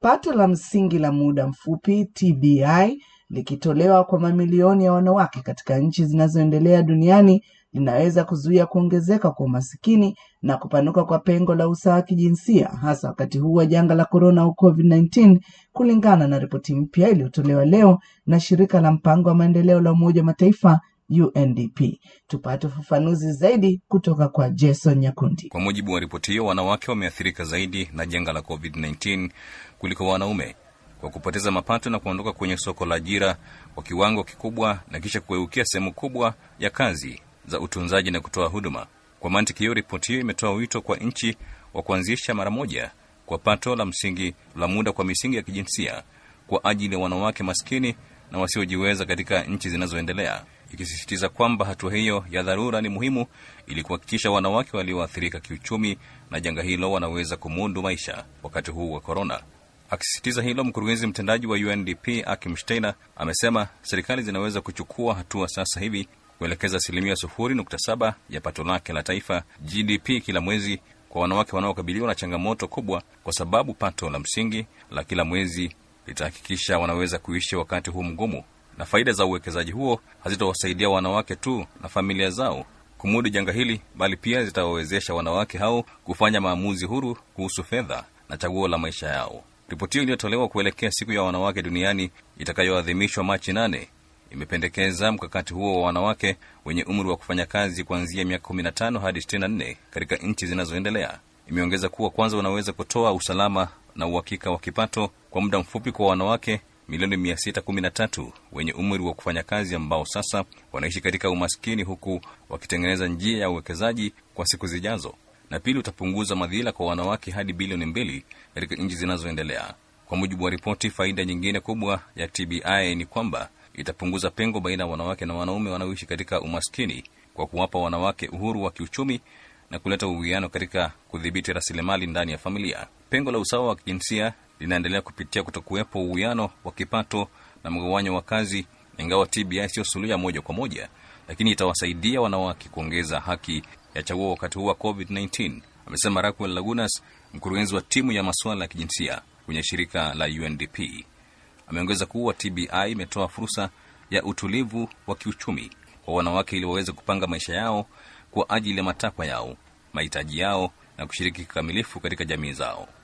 Pato la msingi la muda mfupi TBI likitolewa kwa mamilioni ya wanawake katika nchi zinazoendelea duniani linaweza kuzuia kuongezeka kwa umasikini na kupanuka kwa pengo la usawa wa kijinsia hasa wakati huu wa janga la korona au COVID-19, kulingana na ripoti mpya iliyotolewa leo na shirika la mpango wa maendeleo la Umoja wa Mataifa UNDP. Tupate ufafanuzi zaidi kutoka kwa Jason Nyakundi. Kwa mujibu wa ripoti hiyo, wanawake wameathirika zaidi na janga la COVID-19 kuliko wanaume kwa kupoteza mapato na kuondoka kwenye soko la ajira kwa kiwango kikubwa na kisha kugeukia sehemu kubwa ya kazi za utunzaji na kutoa huduma. Kwa mantiki hiyo, ripoti hiyo imetoa wito kwa nchi wa kuanzisha mara moja kwa pato la msingi la muda kwa misingi ya kijinsia kwa ajili ya wanawake maskini na wasiojiweza katika nchi zinazoendelea, ikisisitiza kwamba hatua hiyo ya dharura ni muhimu ili kuhakikisha wanawake walioathirika kiuchumi na janga hilo wanaweza kumudu maisha wakati huu wa korona. Akisisitiza hilo, mkurugenzi mtendaji wa UNDP Akim Steiner amesema serikali zinaweza kuchukua hatua sasa hivi kuelekeza asilimia sufuri nukta saba ya pato lake la taifa GDP kila mwezi kwa wanawake wanaokabiliwa na changamoto kubwa, kwa sababu pato la msingi la kila mwezi litahakikisha wanaweza kuishi wakati huu mgumu, na faida za uwekezaji huo hazitawasaidia wanawake tu na familia zao kumudu janga hili, bali pia zitawawezesha wanawake hao kufanya maamuzi huru kuhusu fedha na chaguo la maisha yao. Ripoti hiyo iliyotolewa kuelekea siku ya wanawake duniani itakayoadhimishwa Machi nane imependekeza mkakati huo wa wanawake wenye umri wa kufanya kazi kuanzia miaka 15 hadi 64 katika nchi zinazoendelea. Imeongeza kuwa kwanza, wanaweza kutoa usalama na uhakika wa kipato kwa muda mfupi kwa wanawake milioni 613 wenye umri wa kufanya kazi ambao sasa wanaishi katika umaskini, huku wakitengeneza njia ya uwekezaji kwa siku zijazo. Na pili, utapunguza madhila kwa wanawake hadi bilioni mbili katika nchi zinazoendelea. Kwa mujibu wa ripoti, faida nyingine kubwa ya TBI ni kwamba itapunguza pengo baina ya wanawake na wanaume wanaoishi katika umaskini kwa kuwapa wanawake uhuru wa kiuchumi na kuleta uwiano katika kudhibiti rasilimali ndani ya familia. Pengo la usawa wa kijinsia linaendelea kupitia kutokuwepo uwiano wa kipato na mgawanyo wa kazi. Ingawa TBI sio suluhu ya moja kwa moja, lakini itawasaidia wanawake kuongeza haki ya chaguo wakati huu wa COVID-19, amesema Raquel Lagunas, mkurugenzi wa timu ya masuala ya kijinsia kwenye shirika la UNDP. Ameongeza kuwa TBI imetoa fursa ya utulivu wa kiuchumi kwa wanawake ili waweze kupanga maisha yao kwa ajili ya matakwa yao, mahitaji yao na kushiriki kikamilifu katika jamii zao.